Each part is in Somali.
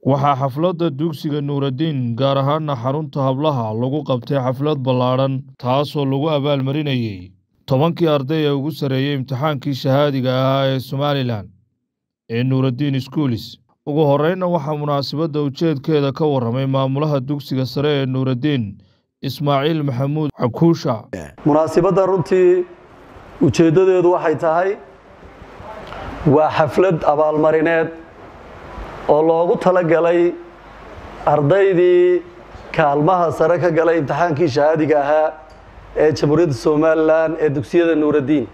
waxaa xafladda dugsiga nuuraddiin gaar ahaana xarunta hablaha lagu qabtay xaflad ballaadhan taasoo lagu abaalmarinayey tobankii arday ee ugu sarreeyey imtixaankii shahaadiga ahaa ee somalilan ee nuuraddiin schoolis ugu horreynna waxaa munaasabadda ujeedkeeda ka warramay maamulaha dugsiga sare ee nuuraddiin ismaaciil maxamuud cakuusha munaasibadda runtii ujeeddadeedu waxay tahay waa xaflad abaalmarineed oo loogu talagalay ardaydii kaalmaha sare ka galay imtixaankii shahaadiga ahaa ee jamhuuriyadda somalilan ee dugsiyada nuuraddiin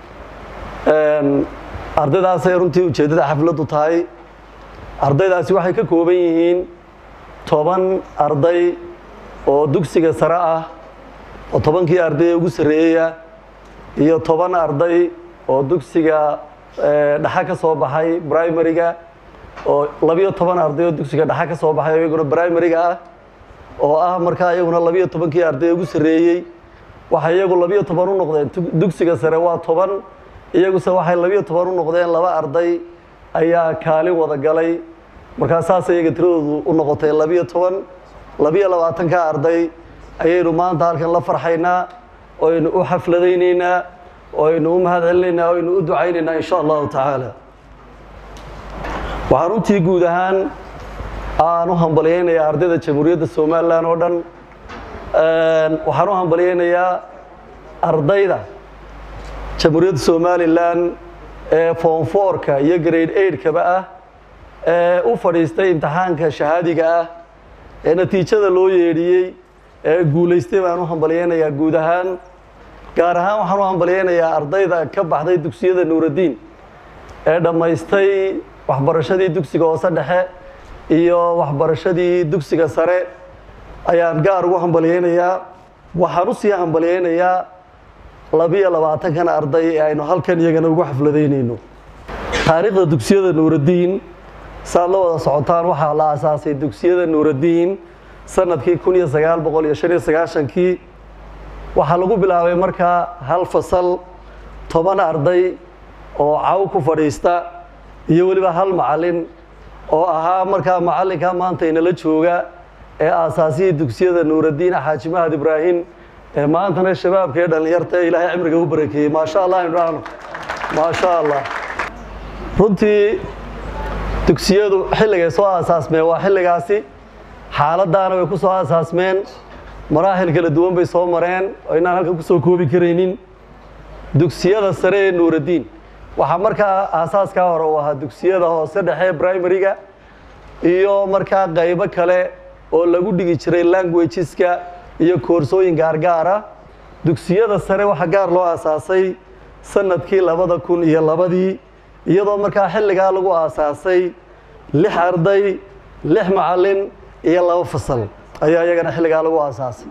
ardaydaasay runtii ujeeddada xafladdu tahay ardaydaasi waxay ka kooban yihiin toban arday oo dugsiga sare ah oo tobankii arday ee ugu sarreeyaya iyo toban arday oo dugsiga dhexe ka soo baxay brimariga oo labiyo toban arday oo dugsiga dhexe ka soo baxay iyaguna brimariga ah oo ah markaa iyaguna labiyo tobankii arday ee ugu sarreeyey waxay iyagu labiyo toban u noqdeen dugsiga sare waa toban iyaguse waxay labiyo toban u noqdeen laba arday ayaa kaalin wada galay markaa saas iyaga tiradoodu u noqotay labiyo toban labiyo labaatanka arday ayaynu maanta halkan la farxaynaa oynu u xafladaynaynaa oynu u mahad celinaynaa oynu u ducaynaynaa insha allahu tacaala waxaan runtii guud ahaan aan u hambalyaynayaa ardayda jamhuuriyadda somalilan oo dhan waxaan u hambalyaynayaa ardayda jamhuuriyadda somalilan ee foonfoorka iyo grade eigtkaba ah ee u fadhiistay imtixaanka shahaadiga ah ee natiijada loo yeedhiyey ee guulaystay baan u hambalyaynayaa guud ahaan gaar ahaan waxaan u hambalyaynayaa ardayda ka baxday dugsiyada nuuraddiin ee dhammaystay waxbarashadii dugsiga hoose dhexe iyo waxbarashadii dugsiga sare ayaan gaar ugu hambalyaynayaa waxaan usii hambalyaynayaa labiyo labaatankan arday ee aynu halkan iyagana ugu xafladaynayno taariikhda dugsiyada nuuraddiin saad la wada socotaan waxaa la asaasay dugsiyada nuuraddiin sanadkii kun iyo sagaal boqol iyo shan iyo sagaashankii waxaa lagu bilaabay markaa hal fasal toban arday oo caw ku fadhiista iyo weliba hal macallin oo ahaa markaa macallinka maanta inala jooga ee aasaasihii dugsiyada nuuraddiin xaaji mahad ibraahim ee maantana shabaabka ee dhallinyarta ee ilaahay cimriga u barakeeyey maasha allah aynu dhahno maasha allah runtii dugsiyadu xilligay soo aasaasmeen waa xilligaasi xaaladdaana way ku soo aasaasmeen maraaxil kala duwan bay soo mareen oo inaan halkan ku soo koobi karaynin dugsiyada sare ee nuuraddiin waxaa markaa aasaaskaa hore uu ahaa dugsiyada hoose dhexe brimariga iyo markaa qaybo kale oo lagu dhigi jiray languageska iyo koorsooyin gaargaara dugsiyada sare waxaa gaar loo aasaasay sanadkii labada kun iyo labadii iyadoo markaa xilligaa lagu aasaasay lix arday lix macallin iyo laba fasal ayaa iyagana xilligaa lagu aasaasay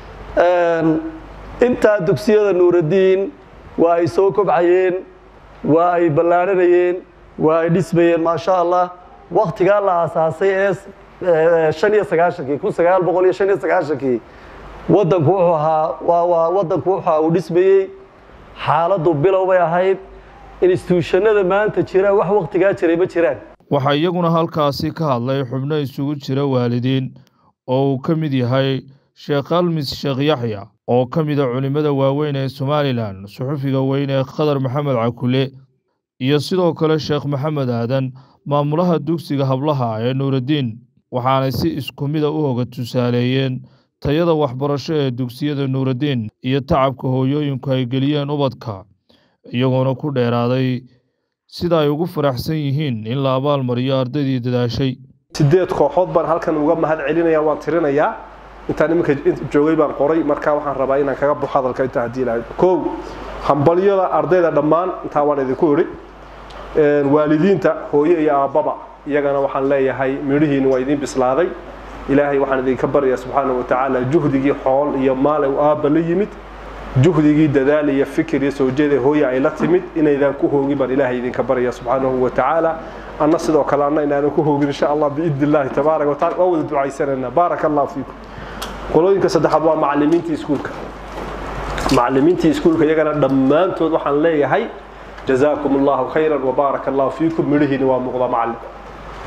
intaa dugsiyada nuuraddiin waa ay soo kobcayeen waa ay ballaadhanayeen waa ay dhismayeen maasha allah waktigaa la aasaasay ee shan iyo sagaashankii kun sagaal boqol iyo shan iyo sagaashankii waddanku wuxuu ahaa waa waa waddanku wuxuu ahaa uu dhismayey xaaladdu bilow bay ahayd instituushanada maanta jira wax waktigaa jiray ma jiraan waxaa iyaguna halkaasi ka hadlay xubno isugu jira waalidiin oo uu ka mid yahay sheekh almis sheekh yaxya oo ka mida culimmada waaweyn ee somalilan suxufiga weyn ee khadar maxamed cakule iyo sidoo kale sheekh maxamed aadan maamulaha dugsiga hablaha ee nuuraddiin waxaanay si isku mida u hoga tusaaleeyeen tayada waxbarasho ee dugsiyada nuuraddiin iyo tacabka hooyooyinku ay geliyeen ubadka iyagoona ku dheeraaday sida ay ugu faraxsan yihiin in la abaalmariyo ardaydii dadaashay sideed kooxood baan halkan uga mahad celinaya waan tirinayaa intaan iminka joogay baan qoray markaa waxaan rabaa inaan kaga baxo hadalka intaa haddii ilahay kow hambalyada ardayda dhammaan intaa waan idinku idhi waalidiinta hooye iyo aabbaba iyagana waxaan leeyahay midhihiina waa idiin bislaaday ilaahay waxaan idinka baryaa subxaana wa tacaala juhdigii xool iyo maal u aabba la yimid juhdigii dadaal iyo fikir iyo soo jeeda hooye ay la timid inaydaan ku hoogin baan ilaahay idinka baraya subxaanahu wa tacaala anna sidoo kale anna inaanan ku hoogin insha allah biidni illaahi tabaaraka wa tacala waa wada ducaysanayna baaraka allah fiikum qolooyinka saddexaad waa macallimiintii iskuulka macallimiintii iskuulka iyagana dhammaantood waxaan leeyahay jazaakum allahu khayran wabaaraka allahu fiikum midhihiina waa muuqda macallin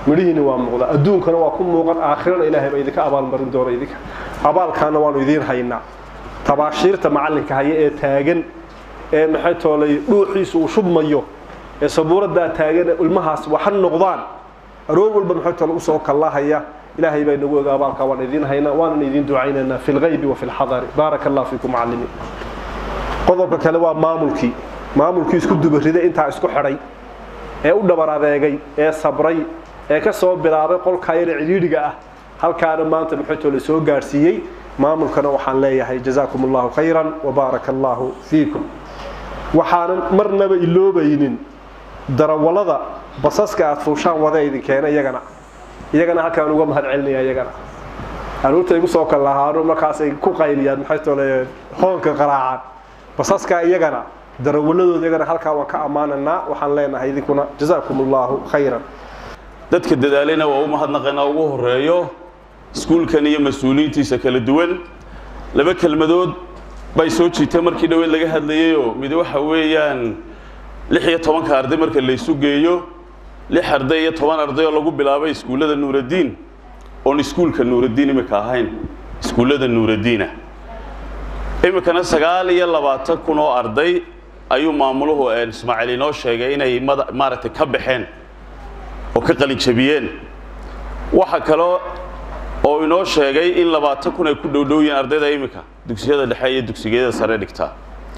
midhihiina waa muuqda adduunkana waa ku muuqan aakhirana ilaahay baa idinka abaalmarin doona idinka abaalkaana waanu idiin haynaa tabaashiirta macallinka haya ee taagan ee maxay toolay dhuuxiisu uu shubmayo ee sabuuraddaa taagan ee ilmahaas waxa noqdaan aroor walba maxay toole usoo kallahaya ilaahay baa inagu oga abaalkaa waan idiin haynaa waanan idiin ducaynaynaa fi lghaybi wa fi lxadari baaraka allah fiikum macallimiin qodobka kale waa maamulkii maamulkii isku dubarida intaa isku xidhay ee u dhabar adeegay ee sabray ee ka soo bilaabay qolkaa yar cidhiidhiga ah halkaana maanta maxaytoo la soo gaadhsiiyey maamulkana waxaan leeyahay jazaakum allahu khayran wabaaraka allahu fiikum waxaanan marnaba iloobaynin darawallada basaska aad fuushaan wada idinkeena iyagana iyagana halkaan uga mahad celinaya iyagana aruurta igu soo kal lahaano markaasay ku qayliyaan maxaytoo le hoonka qaraacaan basaska iyagana darawaladooda iyagana halkaa waan ka ammaananaa waxaan leenahay idinkuna jazaakum allahu khayran dadka dadaalena waa u mahadnaqaynaa ugu horeeyo iskuulkan iyo mas-uuliyiintiisa kala duwan laba kelmadood bay soo jiitay markii dhaweed laga hadlayayoo mid waxa weeyaan lix iyo tobanka arday marka laysu geeyo lix arday iyo toban arday oo lagu bilaabay iskuullada nuuraddiin oon iskuulka nuuraddiin imika ahayn iskuullada nuuraddiina iminkana sagaal iyo labaatan kun oo arday ayuu maamuluhu ismaaciil inoo sheegay inay maaragtay ka baxeen oo ka qalinjabiyeen waxa kale oo inoo sheegay in labaatan kun ay ku dhowdhowyiin ardayda iminka dugsiyada dhexe iyo dugsigiyada sare dhigtaa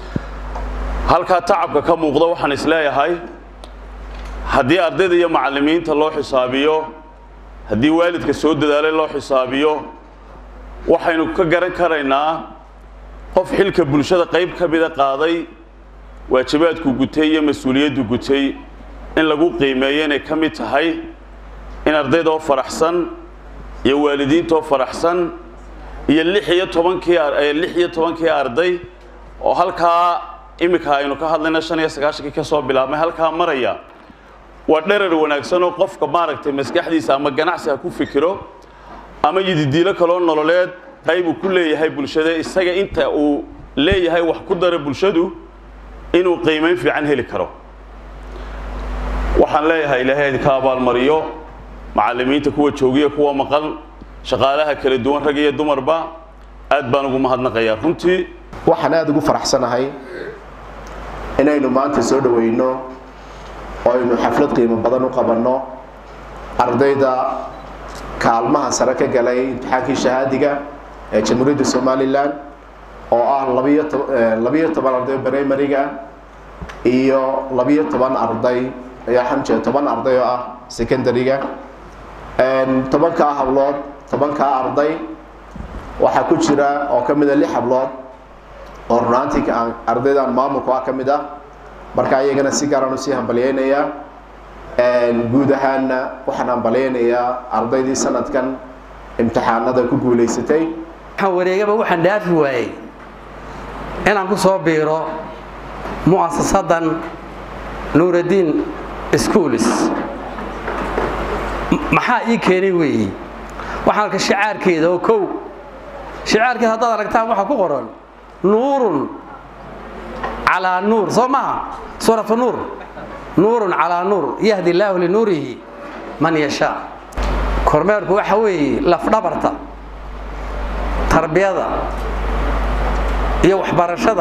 halkaa tacabka ka muuqda waxaan isleeyahay haddii ardayda iyo macallimiinta loo xisaabiyo haddii waalidka soo dadaalay loo xisaabiyo waxaynu ka garan karaynaa qof xilka bulshada qayb ka mida qaaday waajibaadku gutay iyo mas-uuliyaddu gutay in lagu qiimeeyo inay ka mid tahay in ardaydoo faraxsan iyo waalidiintoo faraxsan iyo lix iyo tobankii lix iyo tobankii arday oo halkaa iminka aynu ka hadlayna shan iyo sagaashankii ka soo bilaabmay halkaa maraya waa dherar wanaagsan oo qofka maaragtay maskaxdiisa ama ganacsi ha ku fikiro ama yididiilo kaloo nololeed qaybuu ku leeyahay bulshada isaga inta uu leeyahay wax ku dara bulshadu inuu qiimayn fiican heli karo waxaan leeyahay ilaahay idinka abaalmariyo macallimiinta kuwa joogiya kuwa maqan shaqaalaha kala duwan rag iyo dumarba aad baan ugu mahadnaqayaa runtii waxaan aada ugu faraxsanahay inaynu maanta soo dhaweyno oo aynu xaflad qiimo badan u qabanno ardayda kaalmaha sare ka galay imtixaankii shahaadiga ee jamhuuriyadda somalilan oo ah labiyo toban arday primariga iyo labiyo toban arday xamjee toban arday oo ah secondariga tobankaa hablood tobankaa arday waxaa ku jira oo ka mida lix hablood oo runaantii ardaydan maamulku ah ka mid ah marka iyagana si gaaraan usii hambalyeynayaa guud ahaanna waxaan hambalyeynayaa ardaydii sanadkan imtixaanada ku guulaysatay waxaan wareegaba waxaan dhaafi waayey inaan ku soo biiro mu'asasadan nuuraddiin schools maxaa ii keenay weeye waxaan arka shicaarkeeda oo kow shicaarkeeda haddaad aragtaan waxaa ku qoran nuurun calaa nuur soo maha suuratu nuur nuurun calaa nuur yahdi illaahu linuurihi man yashaa kormeerku waxa weeye lafdhabarta tarbiyada iyo waxbarashada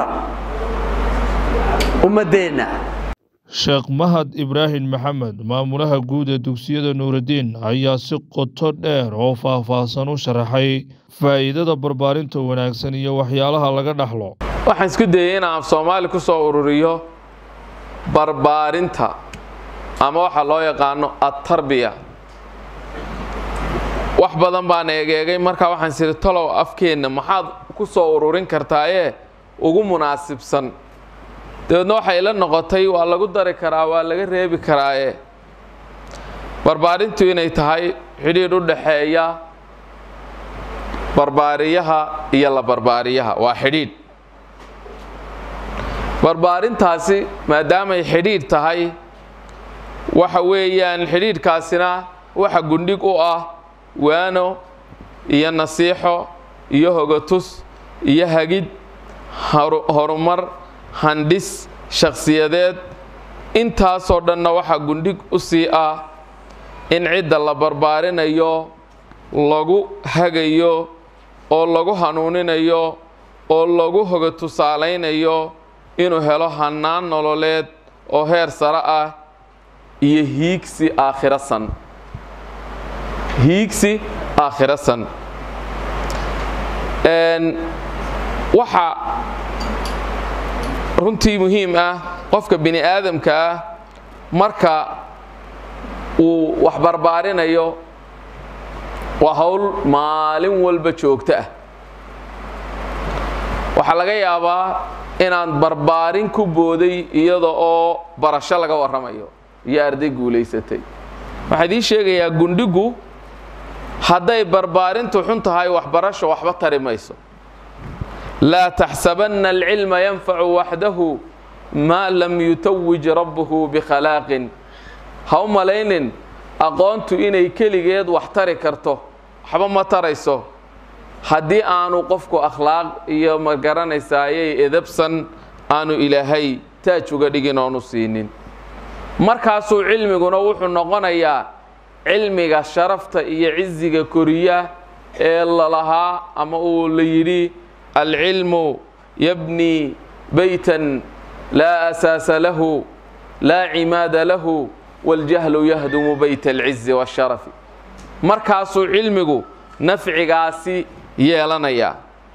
ummaddeenna sheekh mahad ibraahim maxamed maamulaha guud ee dugsiyada nuuraddiin ayaa si qoto dheer oo faahfaahsan u sharaxay faa'iidada barbaarinta wanaagsan iyo waxyaalaha laga dhaxlo waxaan isku dayey inaan af soomaali ku soo ururiyo barbaarinta ama waxa loo yaqaano adtarbiya wax badan baan eegeegay markaa waxaan siri talow afkeenna maxaad ku soo ururin kartaayee ugu munaasibsan dabeedna waxay ila noqotay waa lagu dari karaa waa laga reebi karaaye barbaarintu inay tahay xidhiidh u dhaxeeya barbaariyaha iyo la barbaariyaha waa xidhiidh barbaarintaasi maadaamay xidhiidh tahay waxa weeyaan xidhiidhkaasina waxa gundhig u ah waano iyo nasiixo iyo hogatus iyo hagid horumar handhis shakhsiyadeed intaasoo dhanna waxaa gundhig u sii ah in cidda la barbaarinayo lagu hagayo oo lagu hanuuninayo oo lagu hoga tusaalaynayo inuu helo hannaan nololeed oo heer sare ah iyo hiigsi aakhiro san hiigsi aakhiro san waxa runtii muhiim ah qofka bini aadamka ah marka uu wax barbaarinayo waa hawl maalin walba joogto ah waxaa laga yaabaa inaan barbaarin ku booday iyada oo barasho laga warramayo iyo arday guulaysatay waxaa idiin sheegayaa gundhigu hadday barbaarintu xun tahay waxbarasho waxba tari mayso laa taxsabanna alcilma yanfacu waxdahu maa lam yutawij rabbuhu bikhalaaqin ha u malaynin aqoontu inay keligeed wax tari karto waxba ma tarayso haddii aanu qofku akhlaaq iyo ma garanaysayay edabsan aanu ilaahay taaj uga dhigin oonu siinin markaasuu cilmiguna wuxuu noqonayaa cilmiga sharafta iyo ciziga koriya ee lalahaa ama uu la yidhi alcilmu yabnii baytan laa asaasa lahu laa cimaada lahu waاljahlu yahdumu bayt alcizi waasharafi markaasuu cilmigu nafcigaasi yeelanayaa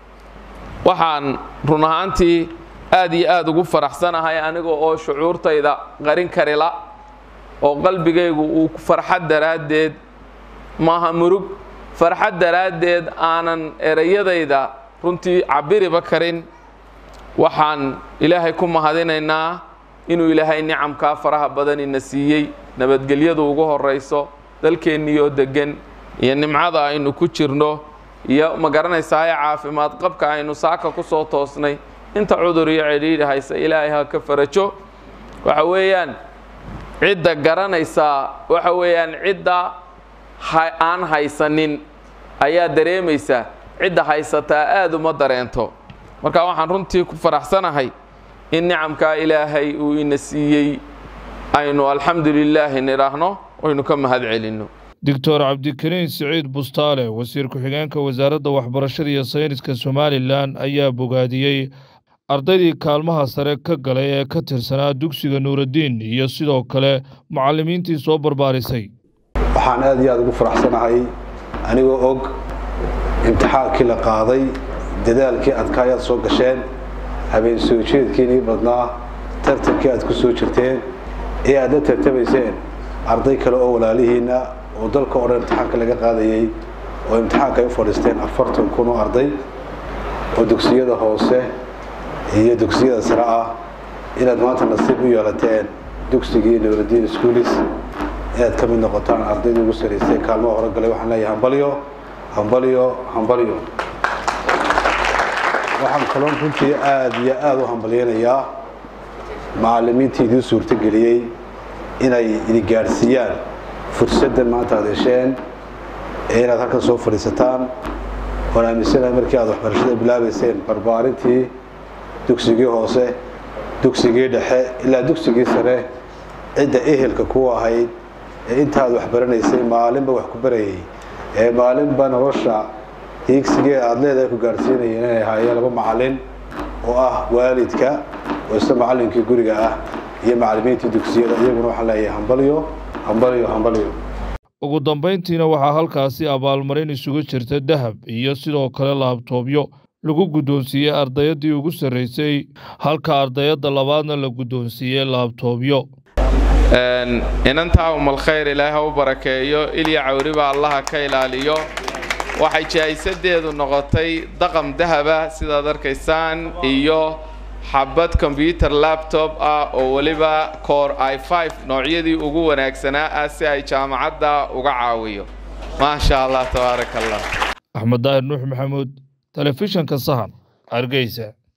waxaan run ahaantii aad iyo aad ugu faraxsanahay aniga oo shucuurtayda qarin karila oo qalbigaygu uu farxad daraaddeed maaha murug farxad daraaddeed aanan erayadayda runtii cabiriba karin waxaan ilaahay ku mahadinaynaa inuu ilaahay nicamkaa faraha badan ina siiyey nabadgelyadu ugu horayso dalkeenniyoo deggan iyo nimcada aynu ku jirno iyo ma garanaysaay caafimaad qabka aynu saaka ku soo toosnay inta cudur iyo cidhiidhi haysa ilaahay ha ka farajo waxa weeyaan cidda garanaysaa waxa weeyaan cidda aan haysanin ayaa dareemaysa cidda haysataa aad uma dareento marka waxaan runtii ku faraxsanahay in nicamkaa ilaahay uu ina siiyey aynu alxamdu lilaahi nidhaahno aynu ka mahad celinno doctor cabdikariin siciid bustaale wasiir ku-xigeenka wasaaradda waxbarashada iyo sayniska somalilan ayaa bogaadiyey ardaydii kaalmaha sare ka galay ee ka tirsanaa dugsiga nuuraddiin iyo sidoo kale mucallimiintii soo barbaarisay waxaan aad iyo aad ugu faraxsanahay anigoo og imtixaankii la qaaday dadaalkii adkaayaad soo gasheen habeen soo jeedkiinii badnaa tartankii aad ku soo jirteen ee aad la tartamayseen arday kale oo walaalihiinna oo dalka o dhan imtixaanka laga qaadayey oo imtixaanka ay u fadhiisteen afartan kun oo arday oo dugsiyada hoose iyo dugsiyada sare ah inaad maanta nasiib u yeelateen dugsigii nuuraddiin schoolis inaad ka mid noqotaan ardayda ugu saraysay kaalmaha hore galay waxaan leeyahay hambalyo hambalyo hambalyo waxaan kaloon runtii aad iyo aad u hambalyaynayaa macallimiintii idiin suurtogeliyey inay idin gaadhsiiyaan fursaddan maanta aad hesheen ee inaad halkan soo fadhiisataan waan aaminsanahay markii aad waxbarashada bilaabayseen barbaarintii dugsigii hoose dugsigii dhexe ilaa dugsigii sare cidda ehelka ku ahayd ee intaad waxbaranaysay maalinba wax ku barayay ee maalinba nolosha hiigsigee aada leedahay ku gaadhsiinayeen inay ahaayeen laba macallin oo ah waalidka oo isla macallinkii guriga ah iyo macallimiintii dugsiyada iyaguna waxaan leeyahay hambalyo hambalyo hambalyo ugu dambayntiina waxaa halkaasi abaalmarin isugu jirta dahab iyo sidoo kale laabtoobyo lagu guddoonsiiyey ardayaddii ugu sarraysay halka ardayadda labaadna la guddoonsiiyey laabtoobyo inantaa umal khayr ilaahay ha u barakeeyo ilya cawriba allaha ka ilaaliyo waxay jaahisadeedu noqotay daqam dahaba sidaad arkaysaan iyo xabad kombyuter labtob ah oo weliba core i five noocyadii ugu wanaagsanaa ah si ay jaamacadda uga caawiyo maasha allah tabaaraka allah axmed daahir nuux maxamuud telefishanka sahan hargeysa